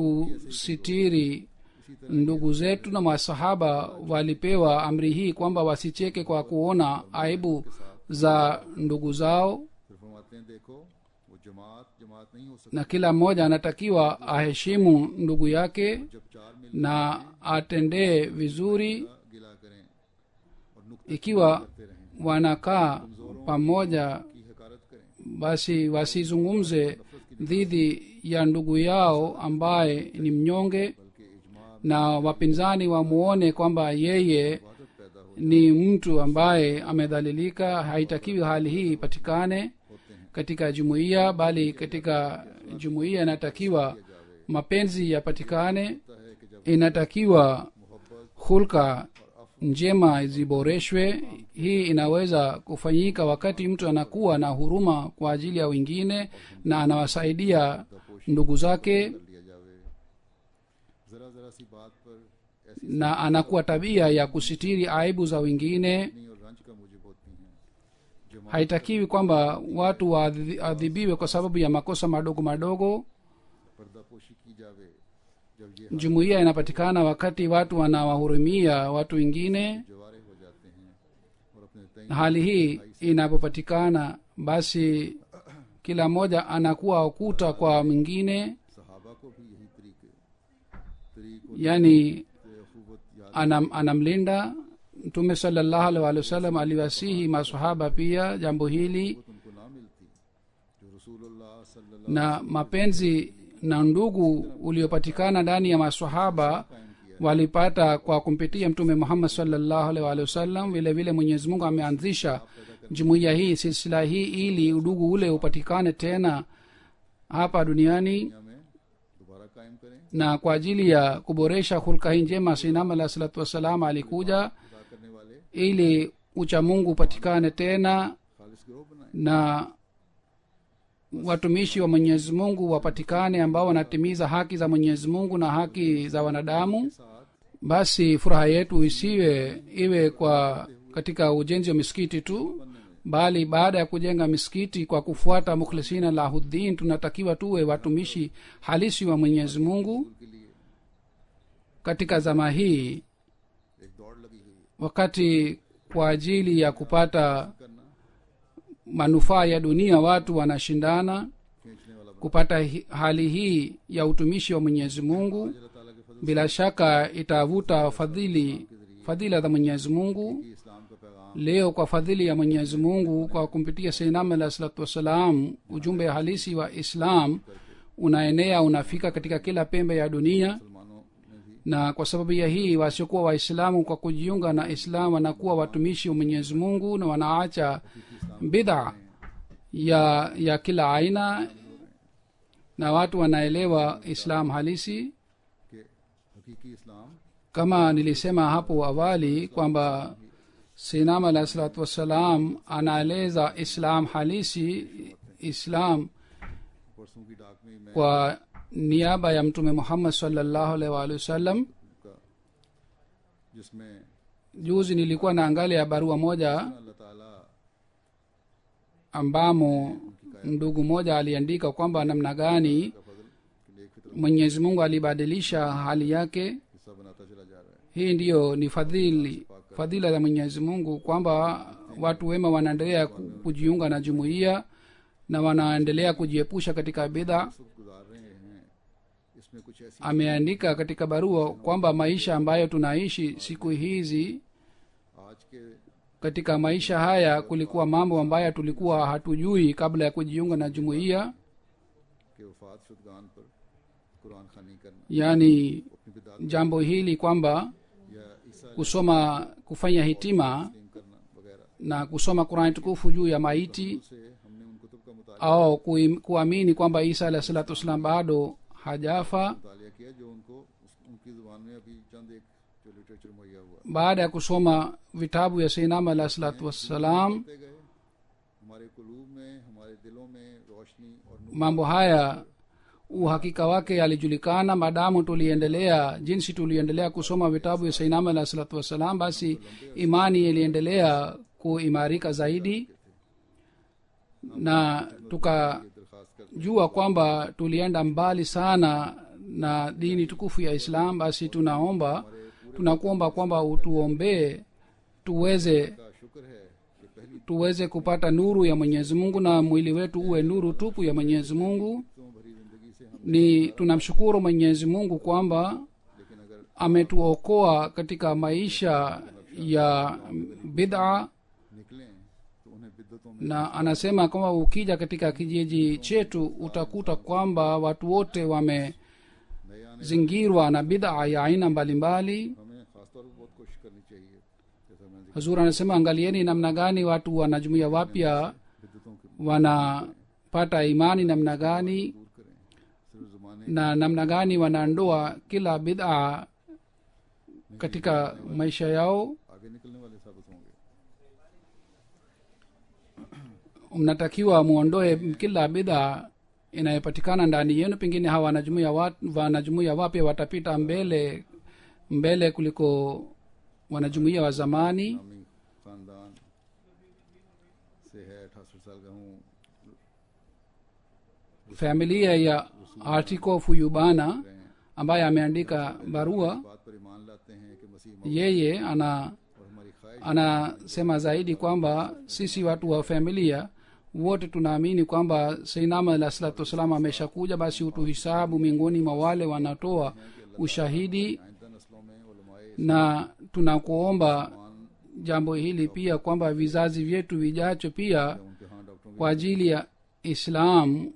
tusitiri इसी तरह ndugu zetu na masahaba walipewa amri hii kwamba wasicheke kwa kuona aibu za ndugu zao फिर फरमाते हैं देखो वो जमात जमात नहीं हो सकती na kila mmoja anatakiwa aheshimu ndugu yake जब चार मिल na atendee vizuri गिला करें और नुक्ते ikiwa करते रहें wanakaa pamoja की हकारत करें basi wasizungumze dhidi ya ndugu yao ambaye ni mnyonge बल्कि इजमा na wapinzani wamuone kwamba yeye इबादत पैदा हो ni mtu ambaye amedhalilika haitakiwi hali hii ipatikane होते हैं katika jumuiya bali katika jumuiya inatakiwa mapenzi yapatikane होता है कि जब inatakiwa मोहब्बत hulka njema ziboreshwe hii inaweza kufanyika wakati mtu anakuwa na huruma kwa ajili ya wengine na anawasaidia ndugu zake कर लिया जावे जरा जरा सी बात पर ऐसी na anakuwa tabia ya kusitiri aibu za wengine नहीं और रंज का मूजिब होती हैं जमात haitakiwi kwamba watu waadhibiwe kwa sababu ya makosa madogo madogo पर्दापोशी की जावे जब ये jumuiya inapatikana wakati watu wanawahurumia watu wengine जवारे हो जाते हैं और अपने तय hali hii inapopatikana basi kila mmoja anakuwa ukuta kwa mwingine सहाबा को भी यही तरीके तरीकों yani अखूबत याद anam, anamlinda mtume salallahu alaihi wa sallam aliwasihi masahaba pia jambo hili उनको ना मिलती जो रसूलुल्लाह सल्लल्लाहु na mapenzi na ndugu uliopatikana ndani ya masahaba walipata kwa kumpitia mtume muhammad salllahu alaihi wa sallam vile vile mwenyezi mungu ameanzisha jumuiya hii silsila hii ili udugu ule upatikane tena hapa duniani दुनिया में दोबारा कायम करें na kwa ajili ya kuboresha hulka hii njema sinam alah salatu wassalam alikuja अदा करने वाले ili uchamungu upatikane tena खालिस गिरोह बनाए na watumishi wa mwenyezi mungu wapatikane ambao wanatimiza haki za mwenyezi mungu na haki za wanadamu साथ basi furaha yetu isiwe iwe kwa katika ujenzi wa misikiti tu bali baada ya kujenga misikiti kwa kufuata mukhlisina lahuddin tunatakiwa tuwe watumishi halisi wa mwenyezi mungu के लिए katika zama hii एक दौड़ लगी हुई है wakati kwa ajili ya kupata करना manufaa ya dunia watu wanashindana खींचने वाला kupata hi, hali hii ya utumishi wa mwenyezi mungu अल्लाह ताला के फजल bila shaka itavuta fadhili fadhila za mwenyezi mungu से इस्लाम का पैगाम leo kwa fadhili ya mwenyezi mungu kwa kumpitia seinam alah salatu wassalam ujumbe halisi wa islam unaenea unafika katika kila pembe ya dunia मुसलमानों में भी na kwa sababu ya hii wasiokuwa waislamu kwa kujiunga na islam wanakuwa watumishi wa mwenyezi mungu na wanaacha bidha ya ya kila aina na watu wanaelewa islam halisi कि हकीकी इस्लाम kama nilisema hapo awali kwamba sinam alah salatu wassalam anaeleza islam halisi islam परसों की डाक में मैं kwa niaba ya mtume muhammad salllahu alaihi waalihi wasallam का जिसमें juzi nilikuwa na angalia barua moja अल्लाह ताला ambamo ndugu moja aliandika kwamba namna gani का फजल कि नेक Fitr mwenyezi mungu alibadilisha hali yake हिस्सा बनाता चला hii ndiyo ni fadhili fadhila za mwenyezi mungu kwamba watu wema wanaendelea ku- kujiunga na jumuiya na wanaendelea kujiepusha katika bidha वक्त गुजार रहे हैं इसमें कुछ ऐसी ameandika katika barua kwamba maisha ambayo tunaishi siku hizi आज के katika maisha haya kulikuwa mambo ambayo tulikuwa hatujui kabla ya kujiunga na jumuiya के वफात शुदगान पर कुरान खानी करना yaani अपनी बिदात jambo hili kwamba या ईसा kusoma kufanya hitima तस्लीम करना वगैरह na kusoma qurani tukufu juu ya maiti से हमने उन कुतुब का मुतालिया au kui- kuamini kwamba isa alah salatu wassalam bado hajafa मुतालिया किया जो उनको उस- उनकी जुबान में अभी चंद एक जो लिटरेचर मुहैया हुआ baada ya kusoma vitabu ya seinama alah salatu wassalam होते गए हमारे कुलूब में हमारे दिलों में रोशनी और नूर mambo haya uhakika wake yalijulikana maadamu tuliendelea jinsi tuliendelea kusoma vitabu ya sainama alah salatu wassalam basi imani iliendelea kuimarika zaidi na tukajua दरखास्त कर kwamba tulienda mbali sana na dini tukufu ya islam basi tunaomba tunakuomba kwamba utuombee tuweze का शुक्र है कि पहली tuweze kupata nuru ya mwenyezi mungu na mwili wetu uwe nuru tupu ya mwenyezi mungu तो भरी जिंदगी से हम ni tunamshukuru mwenyezi mungu kwamba लेकिन अगर ametuokoa katika maisha ya bid'a निकलें तो उन्हें बिद्दतों में na anasema kwamba ukija katika kijiji chetu utakuta kwamba watu wote wamezingirwa नए आने na bid'a ya aina mbalimbali हमें खासतौर पर बहुत कोशिश करनी चाहिए जैसा मैंने जिक्र hazur anasema angalieni namna gani watu wanajumuia wapya बिद्दतों के wanapata imani namna gani दूर करें सिर्फ जमाने na namna gani wanaondoa kila bid'a katika maisha yao आगे निकलने वाले साबित होंगे mnatakiwa muondoe kila bidha inayopatikana ndani yenu pengine hawa wanajumuia wa- wanajumuia wapya watapita mbele mbele kuliko wanajumuia wa zamani नामी खानदान से है अठासठ साल का हूँ familia ya artikofu yubana रहे हैं ambaye ameandika barua बात पर ईमान लाते हैं कि मसीह मौत yeye ana और हमारी ख्वाहिश anasema zaidi kwamba sisi watu wa familia wote tunaamini kwamba seinama alah salatu wassalam ameshakuja basi utuhisabu miongoni mwa wale wanatoa ushahidi आइंदा नस्लों में उलमाए na tunakuomba मान jambo hili pia kwamba vizazi vyetu vijacho pia उनके हाँ डॉक्टरों kwa ajili ya islam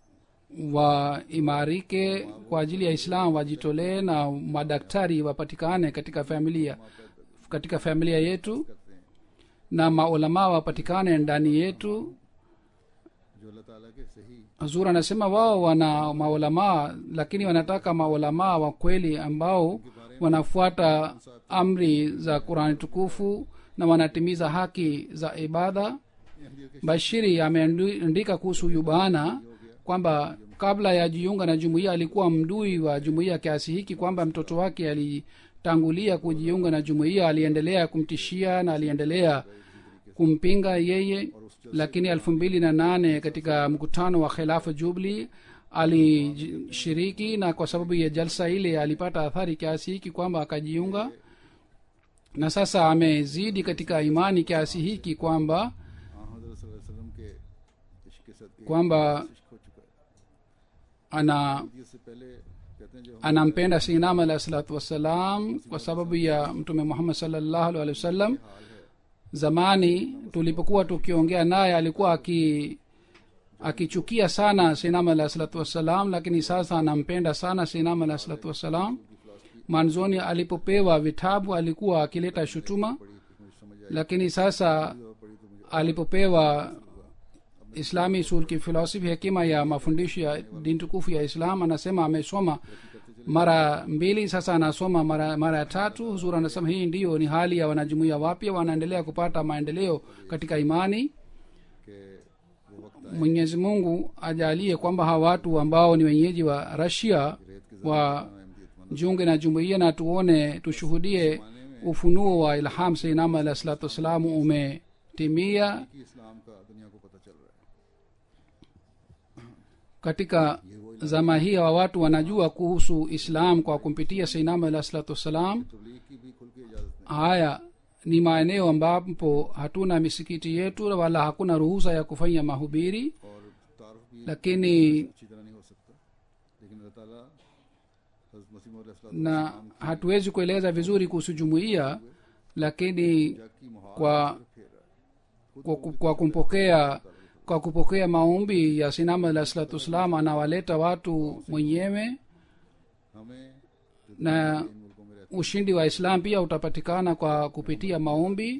waimarike kwa ajili ya islam wajitolee na madaktari wapatikane katika familia katika familia yetu करते हैं na maulamaa wapatikane ndani yetu जो अल्लाह ताला के सही hazur anasema wao wana maulamaa lakini wanataka maulamaa wa kweli ambao wanafuata amri za qurani tukufu na wanatimiza haki za ibada bashiri ameandika kuhusu yubana kwamba kabla ya jiunga na jumuiya alikuwa mdui wa jumuiya kiasi hiki kwamba mtoto wake alitangulia kujiunga na jumuiya aliendelea kumtishia na aliendelea kumpinga yeye lakini elfu mbili na nane katika mkutano wa khilafu jubli alishiriki na kwa sababu ya jalsa ile alipata athari kiasi hiki kwamba akajiunga na sasa amezidi katika imani kiasi hiki kwamba हाँ हजरत सल्लल्लाहु अलैहि वसल्लम के इश्क के सदके kwamba इश्क हो चुका है ana इससे पहले कहते हैं जो हम anampenda sinam alah salatu wassalam kwa sababu ya mtume muhammad salllahu alhi wasallam zamani tulipokuwa tukiongea naye alikuwa aki akichukia sana sinam alah salatu wassalam lakini sasa anampenda sana sinam alah salatu wassalam mwanzoni alipopewa vitabu alikuwa akileta shutuma पढ़ी तो मुझे समझ आई lakini sasa और पढ़ी तो मुझे alipopewa islami usul ki filosofi hekima ya mafundisho ya dini tukufu ya islam anasema amesoma mara mbili sasa anasoma mara mara ya tatu huzur anasema hii ndiyo ni hali ya wanajumuia wapya wanaendelea kupata maendeleo katika imani कि वो वक्त mwenyezi mungu ajalie kwamba hawa watu ambao ni wenyeji wa rasia wa Ahmadiyyat jiunge na jumuiya na tuone tushuhudie ufunuo wa ilham seinama alah salatu wassalamu umetimia की इस्लाम का दुनिया को पता चल रहा है katika zama hii hawa watu wanajua kuhusu islam kwa kumpitia seinam alah salatu wassalam तबलीग की भी खुल के इजाजत नहीं haya ni maeneo ambapo hatuna misikiti yetu wala hakuna ruhusa ya kufanya mahubiri और तारफ भी lakini अच्छी तरह नहीं हो सकता लेकिन अल्लाह ताला हज़रत मसीह मौद na hatuwezi kueleza vizuri kuhusu jumuiya lakini जग की मुहार kwa फेर रहा है kwa, ku- kwa kumpokea kwa kupokea maombi ya sinama alah salatu wassalam anawaleta watu mwenyewe हमें जो na इन मुल्कों में रहते ushindi wa islam pia utapatikana kwa kupitia maombi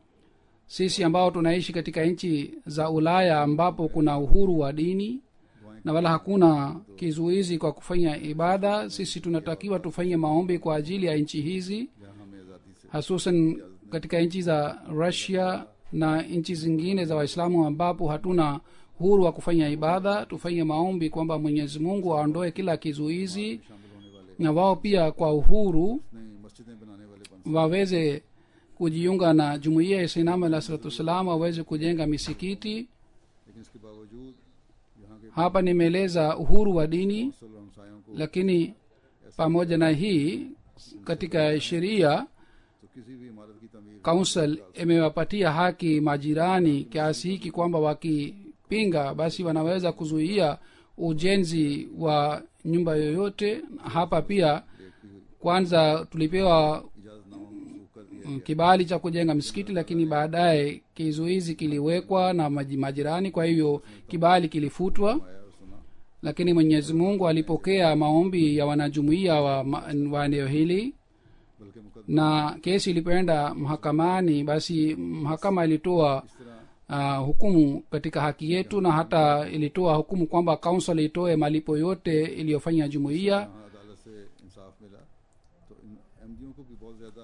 sisi ambao tunaishi katika nchi za ulaya ambapo kuna uhuru wa dini na wala hakuna kizuizi kwa kufanya ibada sisi tunatakiwa tufanye maombi kwa ajili ya nchi hizi जहाँ हमें आज़ादी से hasusan katika nchi za russia na nchi zingine za waislamu ambapo hatuna uhuru wa kufanya ibada tufanye maombi kwamba mwenyezi mungu aondoe kila kizuizi शामिल होने वाले na wao pia kwa uhuru नहीं मस्जिदें बनाने वाले बन waweze kujiunga na jumuiya ya sainam alah salatu wassalam waweze kujenga misikiti लेकिन इसके बावजूद यहाँ के hapa nimeeleza uhuru wa dini मुसल हमसायों को lakini pamoja na hii katika sheria तो किसी भी इमारत की तमीर council imewapatia haki majirani kiasi hiki kwamba wakipinga basi wanaweza kuzuia ujenzi wa nyumba yoyote hapa pia kwanza tulipewa इजाजत नामा मंसूख कर दिया mm, kibali cha kujenga msikiti lakini baadaye kizuizi kiliwekwa na maji- majirani kwa hivyo kibali kilifutwa आया और सुना lakini mwenyezi mungu alipokea maombi ya wanajumuiya wa, ma- wa eneo hili बल्कि मुकदमा na kesi ilipoenda mahakamani basi mahakama ilitoa इस तरह uh, hukumu katika haki yetu na hata ilitoa hukumu kwamba council itoe malipo yote iliyofanya jumuiya यहाँ अदालत से इंसाफ मिला तो इन एमडीओ को भी बहुत ज्यादा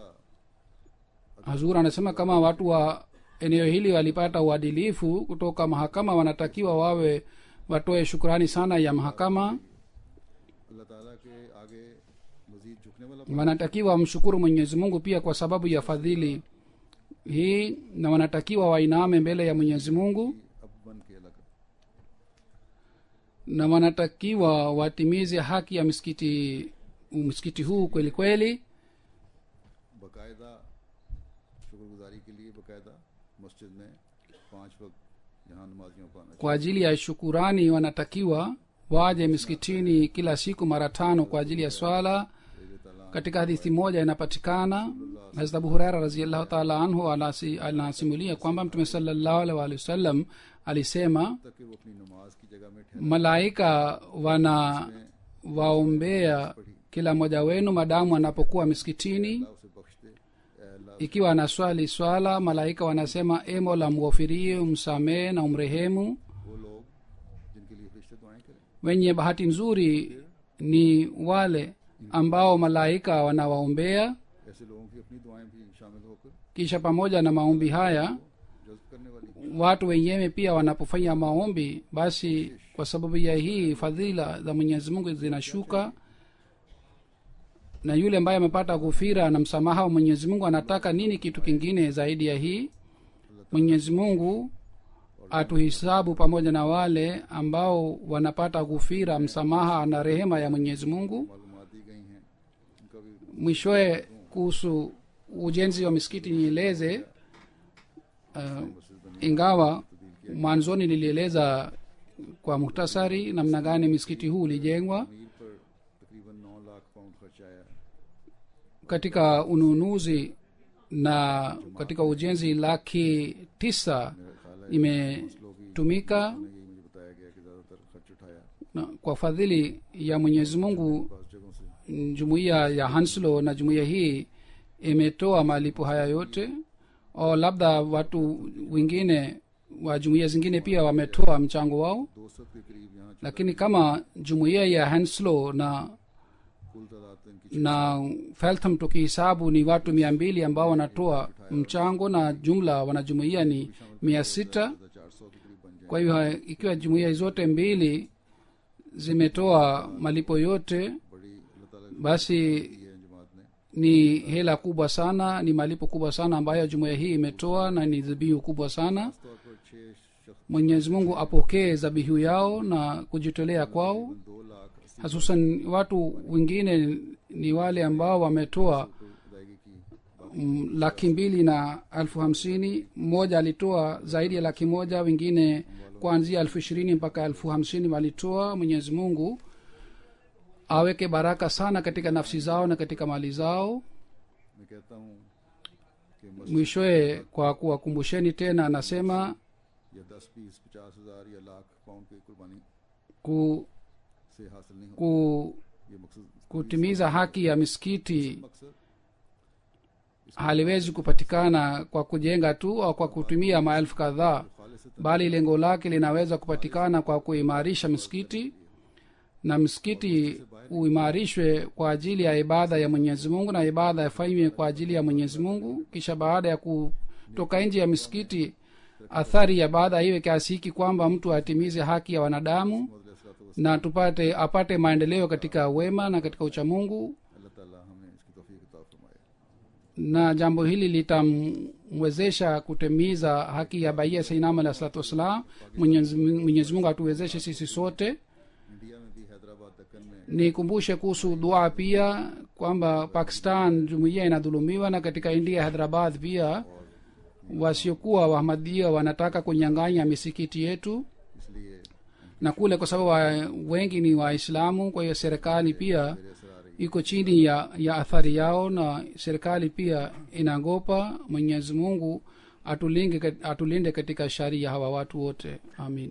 hazur anasema kama watu wa eneo hili walipata uadilifu kutoka mahakama wanatakiwa wawe watoe shukrani sana ya mahakama अल्लाह ताला के आगे मजीद झुकने वाला wanatakiwa wamshukuru mwenyezi mungu pia kwa sababu ya fadhili hii na wanatakiwa wainame mbele ya mwenyezi mungu अब बन के अलग na wanatakiwa watimize haki ya msikiti msikiti huu kweli kweli बाकायदा शुक्रगुजारी के लिए बाकायदा मस्जिद में पांच वक्त यहाँ नमाजियों को आना kwa ajili ya shukurani wanatakiwa waje misikitini kila siku mara tano kwa ajili ya swala चाहिए ताला katika hadithi moja inapatikana hazrat abu huraira raziallahu taala anhu anasi- anasimulia kwamba mtume salallahu alaihi waalihi wasallam alisema तक कि वो अपनी नमाज की जगह में ठहर malaika wana waombea kila mmoja wenu madamu anapokuwa misikitini अल्लाह उसे बख्श दे ए अल्लाह ikiwa anaswali swala malaika wanasema e mola mghofirie umsamehe na umrehemu वो लोग जिनके लिए फरिश्ते दुआएं करें wenye bahati nzuri ni wale ambao malaika wanawaombea ऐसे लोगों की अपनी दुआएं भी शामिल होकर kisha pamoja na maombi haya जज्ब करने वाली watu wenyewe pia wanapofanya maombi basi kwa sababu ya hii fadhila za mwenyezi mungu zinashuka na yule ambaye amepata ghufira na msamaha wa mwenyezi mungu anataka nini kitu kingine zaidi ya hii mwenyezi mungu atuhisabu pamoja na wale ambao wanapata ghufira msamaha na rehema ya mwenyezi mungu मालूमात दी गई हैं उनका भी mwishowe kuhusu ujenzi wa misikiti nieleze uh, ingawa mwanzoni nilieleza kwa muhtasari namna gani misikiti huu ulijengwa Mir पर तकरीबन नौ लाख पाउंड खर्च आया है katika ununuzi na katika ujenzi laki tisa imetumika यही मुझे बताया गया कि ज्यादातर खर्च उठाया na kwa fadhili ya mwenyezi mungu पास जगहों से jumuiya ya hanslo na jumuiya hii imetoa malipo haya yote o labda watu wengine wa jumuiya zingine pia wametoa mchango wao दो सौ के करीब यहाँ lakini kama jumuiya ya hanslo na कुल तादाद तो इनकी na feltham tukihisabu ni watu mia mbili ambao wanatoa mchango na jumla wanajumuia ni mia sita चार सौ के करीब बन जाए kwa hivyo ikiwa jumuiya zote mbili zimetoa malipo yote बड़ी अल्लाह ताला ने basi दी है जमात ने ni hela kubwa sana ni malipo kubwa sana ambayo jumuiya hii imetoa na ni dhibihu kubwa sana तौर पर छह mwenyezi mungu apokee zabihu yao na kujitolea kwao दो लाख अस्सी hasusan watu wengine ni wale ambao wametoa को अदायगी की mm, laki mbili na elfu hamsini mmoja alitoa zaidi ya laki moja wengine kuanzia elfu ishirini mpaka elfu hamsini walitoa mwenyezi mungu aweke baraka sana katika nafsi zao na katika mali zao मैं कहता हूँ कि मस्जिद mwishowe kwa kuwakumbusheni tena anasema या दस बीस पचास हजार या लाख पाउंड की कुर्बानी ku, से हासिल नहीं हो ku, ये मकसद kutimiza haki ya misikiti मकसद haliwezi kupatikana kwa kujenga tu au kwa kutumia maelfu kadhaa खालिस bali lengo lake linaweza kupatikana kwa kuimarisha msikiti na msikiti uimarishwe kwa ajili ya ibada ya mwenyezi mungu na ibada yafanywe kwa ajili ya mwenyezi mungu kisha baada ya kutoka nje ya misikiti athari ya baada iwe kiasi hiki kwamba mtu atimize haki ya wanadamu na tupate apate maendeleo katika wema na katika uchamungu अल्लाह ताला हमें इसकी तौफीक अता फरमाए na jambo hili litamwezesha kutimiza haki ya baia sainam alah salatu wassalam mwenyezi Mwenyezi mungu atuwezeshe sisi sote India में भी हैदराबाद दक्कन में nikumbushe kuhusu dua pia kwamba pakistan jumuiya inadhulumiwa na katika india hyderabad pia wasiokuwa wahmadia wanataka kunyang'anya misikiti yetu इसलिए na kule kwa sababu wa, wengi ni waislamu kwa hiyo serikali pia मेरे असर आ रही iko chini ya, ya athari yao na serikali pia inagopa mwenyezi mungu atulinde, kat- atulinde katika shari ya hawa watu wote amin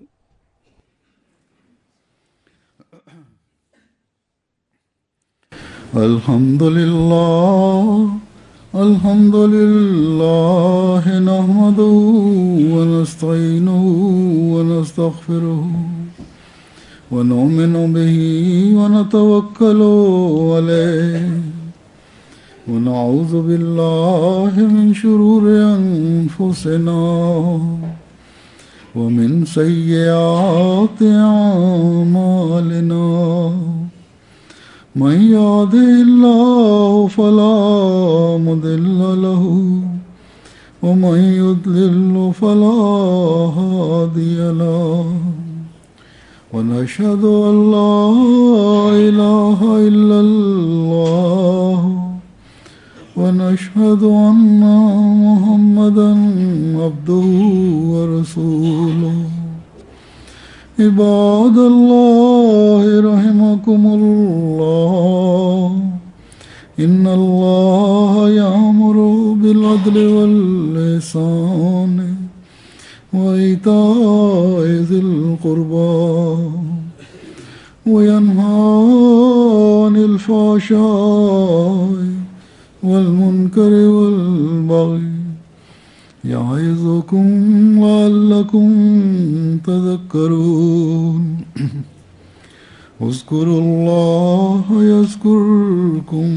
الحمد لله الحمد لله نحمده ونستعينه ونستغفره ونؤمن به ونتوكل عليه ونعوذ بالله من شرور أنفسنا ومن سيئات أعمالنا من يهده الله فلا مضل له ومن يضلل فلا هادي له ونشهد أن لا إله إلا الله ونشهد أن محمدا عبده ورسوله عباد الله رحمكم الله إن الله يأمر بالعدل والإحسان وإيتاء ذي القربى وينهى عن الفحشاء والمنكر والبغي يعظكم لعلكم تذكرون اذكروا الله يذكركم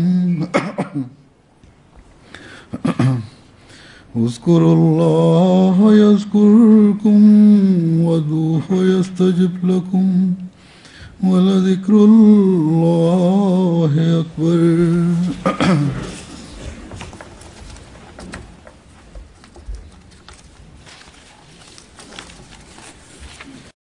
اذكروا الله يذكركم وادعوه يستجب لكم ولذكر الله أكبر